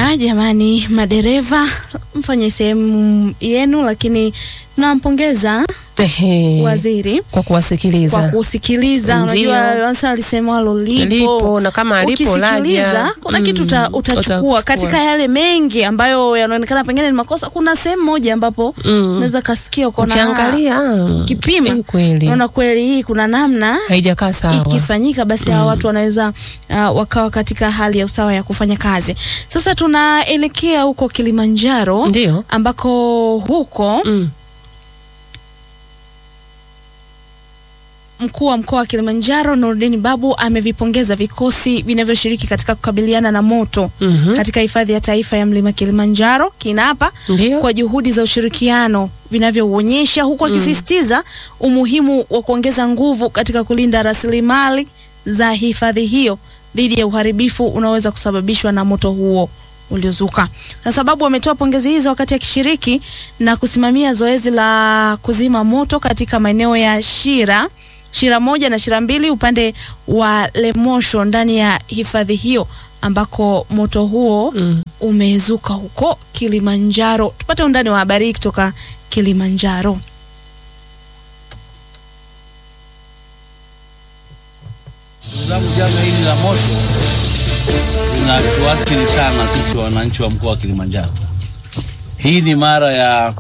Haya jamani, madereva mfanye sehemu yenu, lakini nampongeza Ehe, waziri kwa kuwasikiliza kwa kusikiliza. Ndio. Unajua Lansa alisemalo lipo, lipo na kama alipo ukisikiliza laja kuna mm, kitu uta, utachukua utachukua. katika yale mengi ambayo yanaonekana pengine ni makosa. Kuna sehemu moja ambapo Mm. unaweza kasikia ukaona ukiangalia ah, kipima eh, kweli naona kweli hii kuna namna haijakaa sawa. ikifanyika basi hawa watu wanaweza uh, wakawa katika hali ya usawa ya kufanya kazi. Sasa tunaelekea huko Kilimanjaro Ndio. ambako huko Mm. mkuu wa mkoa wa Kilimanjaro Nurdin Babu amevipongeza vikosi vinavyoshiriki katika kukabiliana na moto Mhm. katika hifadhi ya taifa ya mlima Kilimanjaro KINAPA Ndio. kwa juhudi za ushirikiano vinavyouonyesha huku akisisitiza umuhimu wa kuongeza nguvu katika kulinda rasilimali za hifadhi hiyo dhidi ya uharibifu unaoweza kusababishwa na moto huo uliozuka. Na sababu ametoa pongezi hizo wakati akishiriki na kusimamia zoezi la kuzima moto katika maeneo ya Shira Shira moja na Shira mbili upande wa Lemosho ndani ya hifadhi hiyo ambako moto huo Mm. umezuka huko Kilimanjaro. Tupate undani wa habari hii kutoka Kilimanjaro. Sababu janga hili la moto linatuathiri sana sisi wananchi wa mkoa wa Kilimanjaro. Hii ni mara ya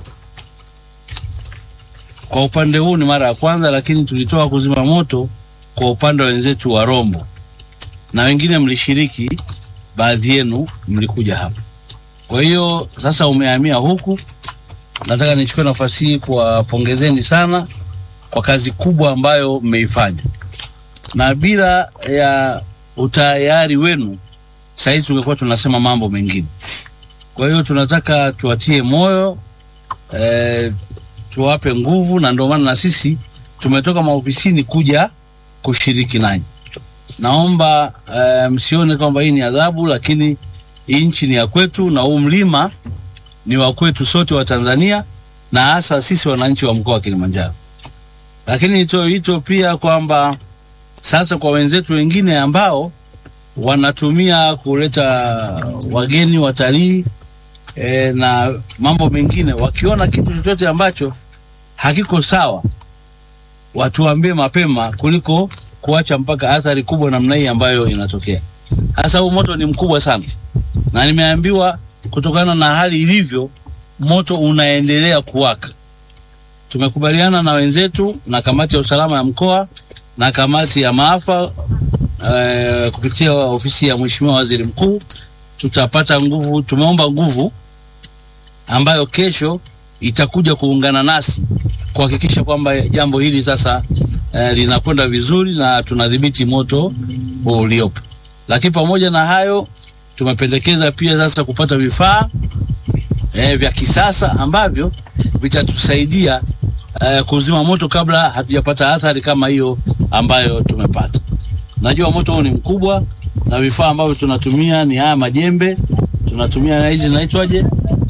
kwa upande huu ni mara ya kwanza, lakini tulitoa kuzima moto kwa upande wa wenzetu wa Rombo na wengine mlishiriki, baadhi yenu mlikuja hapa. Kwa hiyo sasa umehamia huku, nataka nichukue nafasi hii kuwapongezeni sana kwa kazi kubwa ambayo mmeifanya na bila ya utayari wenu sahizi tungekuwa tunasema mambo mengine. Kwa hiyo tunataka tuwatie moyo eh, tuwape nguvu, na ndio maana na sisi tumetoka maofisini kuja kushiriki nanyi. Naomba eh, msione kwamba hii ni adhabu, lakini hii nchi ni ya kwetu na huu mlima ni wa kwetu sote wa Tanzania na hasa sisi wananchi wa mkoa wa Kilimanjaro. Lakini nitoe wito pia kwamba sasa kwa wenzetu wengine ambao wanatumia kuleta wageni watalii e, na mambo mengine, wakiona kitu chochote ambacho hakiko sawa, watuambie mapema kuliko kuacha mpaka athari kubwa namna hii ambayo inatokea. Hasa huu moto ni mkubwa sana, na nimeambiwa kutokana na hali ilivyo, moto unaendelea kuwaka. Tumekubaliana na wenzetu na kamati ya usalama ya mkoa na kamati ya maafa eh, kupitia ofisi ya Mheshimiwa Waziri Mkuu tutapata nguvu. Tumeomba nguvu ambayo kesho itakuja kuungana nasi kuhakikisha kwamba jambo hili sasa eh, linakwenda vizuri na tunadhibiti moto huu uliopo. Lakini pamoja na hayo, tumependekeza pia sasa kupata vifaa eh, vya kisasa ambavyo vitatusaidia eh, kuzima moto kabla hatujapata athari kama hiyo ambayo tumepata. Najua moto huu ni mkubwa na vifaa ambavyo tunatumia ni haya majembe, tunatumia na hizi zinaitwaje?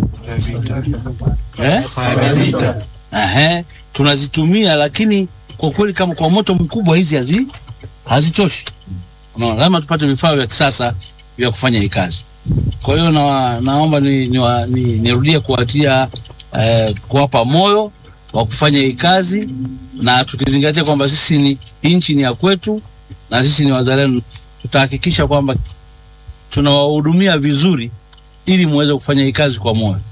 Eh? Ehe, tunazitumia lakini kwa kweli kama kwa moto mkubwa hizi hazi hazitoshi. Unaona, lazima tupate vifaa vya kisasa vya kufanya hii kazi. Kwa hiyo na, naomba ni, ni, wa- ni, nirudie kuwatia eh, kuwapa moyo wa kufanya hii kazi na tukizingatia kwamba sisi ni nchi ni ya kwetu na sisi ni wazalendo, tutahakikisha kwamba tunawahudumia vizuri ili muweze kufanya hii kazi kwa moyo.